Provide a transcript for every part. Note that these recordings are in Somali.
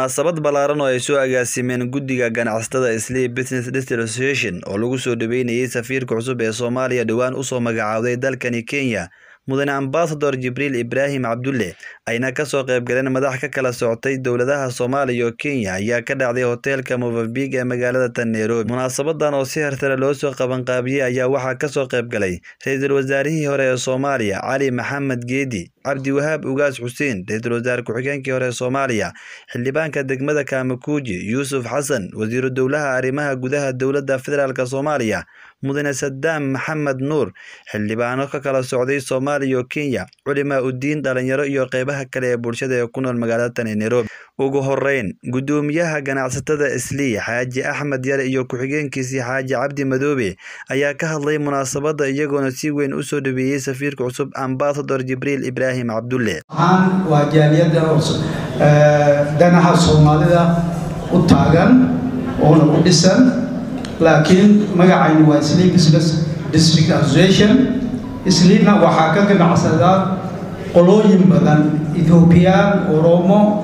Munaasabad ballaaran oo ay soo agaasimeen Guddiga Ganacsatada Islii Business District Association oo lagu soo dhaweynayay safiirka cusub ee Soomaaliya dhowaan u soo magacaawday dalkani Kenya, Mudane Ambassador Jibriil Ibraahim Cabdulle, ayna ka soo qayb galeen madax ka kala socotay dowladaha Soomaaliya iyo Kenya ayaa ka dhacday hoteelka Mozambique ee magaalada tan Nairobi. Munaasabadan oo si heertare loo soo qabanqaabiyey ayaa waxaa ka soo qayb galay Ra'iisul Wasaarihii hore ee Soomaaliya Cali Maxamed Geedi, Cabdi Wahaab Ugaas Xuseen, Ra'iisul Wasaare Ku-xigeenkii hore ee Soomaaliya, Xildhibaanka degmada Kaamakuuji Yuusuf Xasan, Wasiiru Dowlaha Arrimaha Gudaha Dowladda Federaalka Soomaaliya, Mudane Sadaam Maxamed Nuur, xildhibaano ka kala socday Soomaaliya iyo Kenya, culimaa u diin, dhalinyaro iyo qaybaha kale ee bulshada ee ku nool magaalada tan Nairobi. Ugu horeyn, Guddoomiyaha Ganacsatada Islii Xaaji Axmed Yare iyo ku-xigeenkiisii Xaaji Cabdi Madoobe ayaa ka hadlay munaasabadda iyagoona si weyn u soo dhaweeyay safiirka cusub Ambassador Jibriil Ibraahim Cabdulle. waxaan waa jaaliyadda danaha soomaalida u taagan oona u dhisan laakiin magacaynu waa Islii Business District Association isliina waxaa ka ganacsadaa qolooyin badan ethoobiyan oromo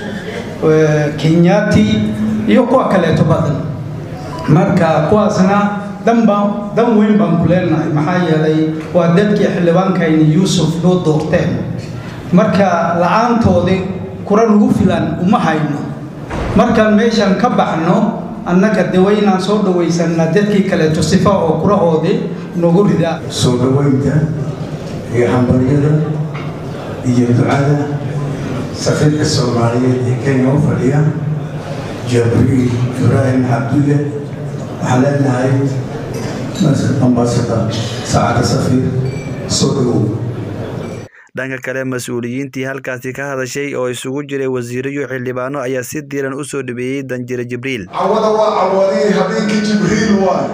kenyati iyo kuwa kaleeto badan marka kuwaasna danba dan weyn baan ku leenahay maxaa yeelay waa dadkii xildhibaankayni yuusuf noo doorteen marka la-aantoodii kura nagu filan uma hayno markaan meeshan ka baxno annaga de waynaan soo dhawaysanaa dadkii kaleeto sifa oo kurahoodii nagu ridaa soo dhaweynta iyo hambaryada iyo ducada safiirka soomaaliyeed ee kenya u fadhiya jabriil ibraahim cabdulle waxaan leenahay ambasador saacadda safiir soo dhawow dhanka kale mas-uuliyiintii halkaasi ka hadashay oo isugu jiray wasiiro iyo xildhibaano ayaa si diiran u soo dhaweeyey danjire jibriil cawada waa cawadii habeenkii jibriil waay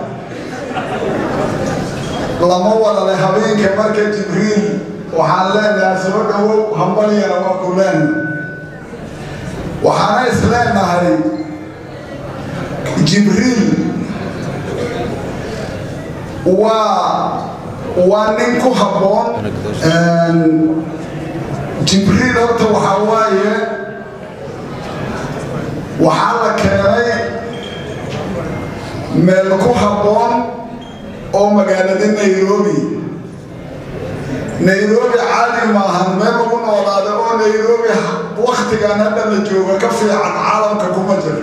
lama wadale habeenka marka jibriil waxaan leenahay soo dhawow hambalyana waa ku leen waxaana is leenahay jibriil waa waa nin ku habboon jibriil horta waxaa waaye waxaa la keenay meel ku habboon oo magaalada nairobi nairobi caadi maahan meel lagu noolaada oo nairobi waktigan hadda la jooga ka fiican caalamka kuma jiro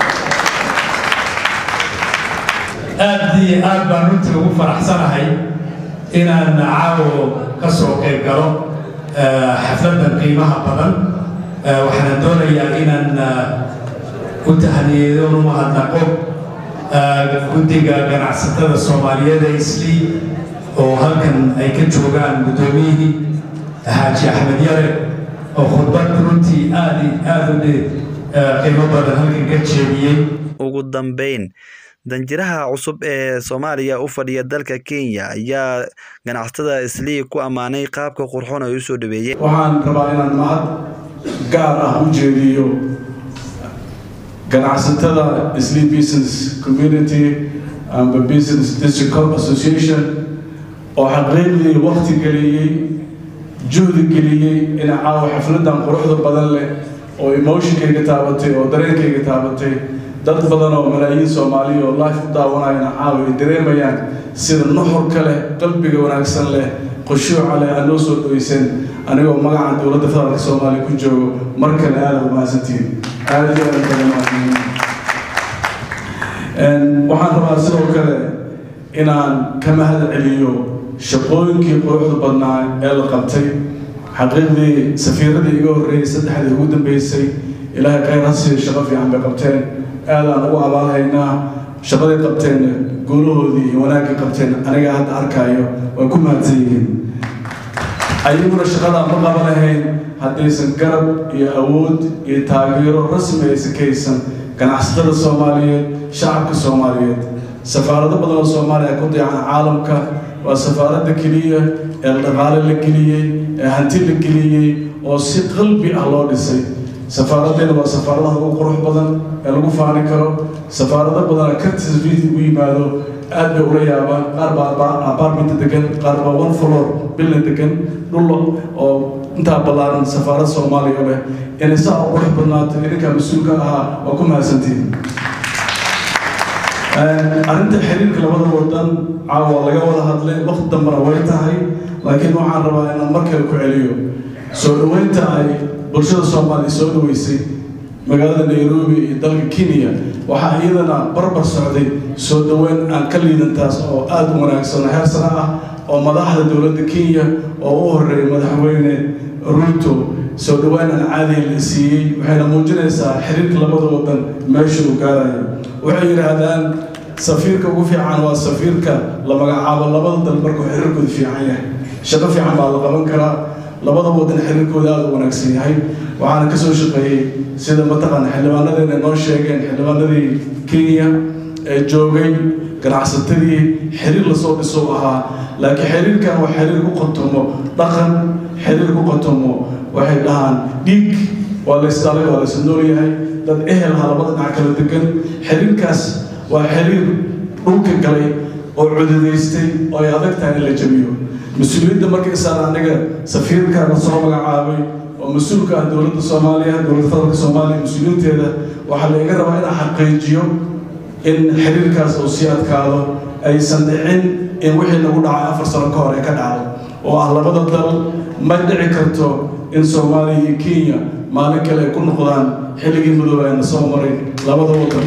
aad iyo aad baan runtii ugu faraxsanahay inaan caawo ka soo qayb galo xafladan qiimaha badan waxaana doonayaa inaan u tahniyeeyo u mahadnaqo guddiga ganacsatada soomaaliyeed ee islii oo halkan ay ka joogaan guddoomiyihii xaaji axmed yare oo khudbad runtii aad aad u qiimo badan halkan ka jeediyey ugu dambeyn danjiraha cusub ee Soomaaliya u fadhiya dalka Kenya ayaa ganacsatada Islii ku amaanay qaabka qurxoon ay u soo dhaweeyeen waxaan rabaa inaan mahad gaar ah u jeediyo ganacsatada Islii Business Community and Business District Association oo xaqiiqdii waqti geliyey juhdi geliyey in caawa xafladan quruxda badan leh oo emotionkayga taabatay oo dareenkayga taabatay dad badan oo malaayiin soomaaliya oo life u daawanayana caawa ay dareemayaan sida nuxurka leh qalbiga wanaagsan leh khushuuca leh aad noo soo dhaweyseen anigoo magaca dowladda federaalka soomaaliya ku joogo mar kale aada u mahadsantihiin aada iyo aada kale mahadsantihiin waxaan rabaa sidoo kale inaan ka mahad celiyo shaqooyinkii quruxda badnaa ee la qabtay xaqiiqdii safiiradii iga horreeyey saddexdii ugu dambeysay ilaahay khayr ha siiyo shaqo fiican bay qabteen aadaan ugu abaalhaynaa shaqaday qabteen guulahoodii iyo wanaaggii qabteen aniga hadda arkaayo way ku mahadsan yihiin ayaguna shaqadaa ma qaba lahayn haddaysan garab iyo awood iyo taageero rasmi aysan ka haysan ganacsatada soomaaliyeed shacabka soomaaliyeed safaarado badan oo soomaaliya ku dayacan caalamka waa safaaradda keliya ee dhaqaale la geliyey ee hanti la geliyey oo si qalbi ah loo dhisay safaaraddeena waa safaaradaha ugu qurux badan ee lagu faani karo safaarado badana ka tasbiid ugu yimaado aad bay ula yaabaan qaar baa apartmenta degan qaar baa one floor bilna degan dhul oo intaa ballaaran safaarad soomaaliya leh inay saa u qurux badnaato idinkaa mas-uulka ahaa waa ku mahadsantihin arrinta xiriirka labada wadan caawa laga wada hadlay waqti dambana way tahay laakiin waxaan rabaa inaan mar kale ku celiyo soo dhoweynta ay bulshada soomaaliya soo dhoweysay magaalada nairobi iyo dalka kenya waxaa iyadana barbar socday soo dhoweyn aan ka liidantaas oo aada u wanaagsan oo heer sare ah oo madaxda dowladda kenya oo u horeeyay madaxweyne ruto soo dhoweyn aan caadiga la siiyey waxayna muujinaysaa xiriirka labada wadan meesha uu gaarayo waxay yidhaahdaan safiirka ugu fiican waa safiirka la magacaabo labada dal markuu xiriirkooda fiican yahay shaqo fiican baa la qaban karaa labada wadan xiriirkooda aada u wanaagsan yahay waxaana ka soo shaqeeyey sida mataqaana xildhibaanadeena noo sheegeen xildhibaanadii kenya ee joogay ganacsatadii xiriir lasoo dhiso ahaa laakiin xiriirkan waa xiriir ku qotomo dhaqan xiriir ku qotomo waxay dhahaan dhiig waa la isdhalay waa la is nool yahay dad ehel ha labada dhinac kala degan xiriirkaas waa xiriir dhulka galay oo cududaystay oo ay adag tahay in la jabiyo mas-uuliyadda markay saar aniga safiirka la soo magacaabay oo mas-uulka ah dowladda soomaaliya dowladda federaalka soomaaliya mas-uuliyiinteeda waxaa la iga rabaa inaan xaqiijiyo in xiriirkaas uu sii adkaado aysan dhicin in wixii lagu dhacay afar sano ka hor ay ka dhacdo oo ah labada dal ma dhici karto in soomaaliya iyo kenya maalin kale ay ku noqdaan xilligii madooba ayna soo maray labada wadan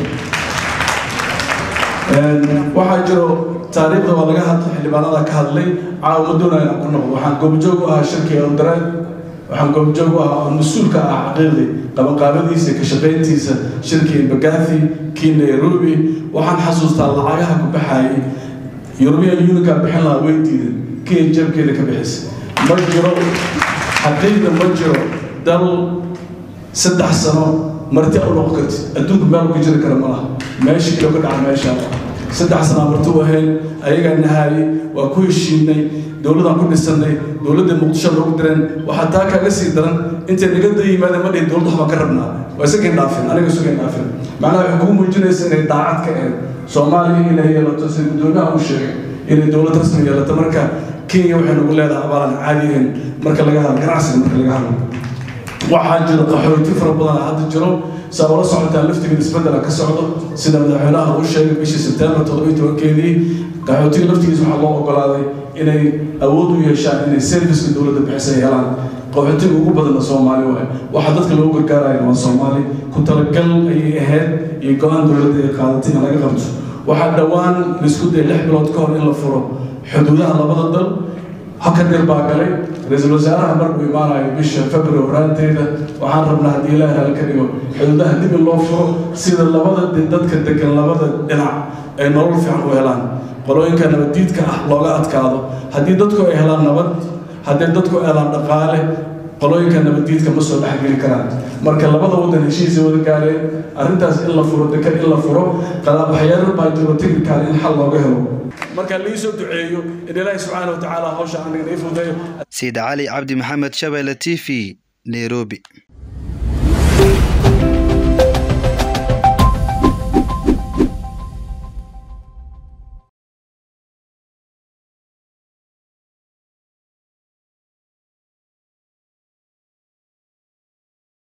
waxaa jiro taariikhda waa laga hadlay xildhibaanada ka hadlay caawa ma doonaya inaan ku noqdo waxaan goobjoog u ahaa shirkii eldareed waxaan goobjoog u ahaa oo mas-uulka ah xaqiiqdii qabanqaabadiisa ka shaqayntiisa shirkii bagathi kii nairobi waxaan xasuustaa lacagaha ku baxaayay yurubiyan unika bixin lahaa way diidan kenya jabkeeda ka bixisa ma jiro xaqiiqda ma jiro dal saddex sano marti u noqon karti adduunku meel ku jiri kara ma laha meesha kale ka dhaca meesha saddex sanaa marti u ahayn ayagaa nahaayey waa ku heshiinay dowladaan ku dhisannay dowladda muqdisho loogu direen waxaa taa kaaga sii daran intay naga da yimaadeen ma dhihin dowladda waxbaan ka rabnaa waa isagayn dhaafin aniga isagayn dhaafin macnaha waxay kuu muujinaysa inay daacad ka ahayd soomaaliya inay yeelato sida guddoomiyaha uu sheegay inay dowlad rasmi yeelato marka kenya waxay nagu leedahay abaalan caadi ahayn marka laga hadlo ganacsiga marka laga hadlo waxaa jiro qaxooti fara badan hadda jiro saa ula socotaan laftigeeda isbedela ka socdo sida madaxweynaha uu sheegay bishii sebtembar toddobiyi tobankeedii qaxootiga laftigiisa waxaa loo ogolaaday inay awood u yeeshaan inay serviceka dowladda bixisa helaan qaxootiga ugu badanna soomaali waay waxaa dadka loogu gargaaraya waa soomaali ku talagal ayay ahayd iyo go-aan dowladda ay qaadatay in laga qabto waxaa dhowaan laisku dayay lix bilood ka hor in la furo xuduudaha labada dal haka dir baa galay ra-iisul wasaaraha markuu imaanayo bisha february horaanteeda waxaan rabnaa haddii ilaahi hal ka dhigo xuduudaha dib in loo furo sida labada dadka degan labada dhinac ay nolol fiican u helaan qolooyinka nabaddiidka ah looga adkaado haddii dadku ay helaan nabad haddii dadku ay helaan dhaqaale qolooyinka nabaddiidka ma soo dhexgeli karaan marka labada wadan heshiisay wada gaareen arrintaas in la furo dekan in la furo waxyaalo baa jiro technical in xal looga helo marka liisoo duceeyo in ilaahi subxaana watacaala hawsha aniga ii fudeeyo siid cali cabdi maxamed shabeelle t v nairobi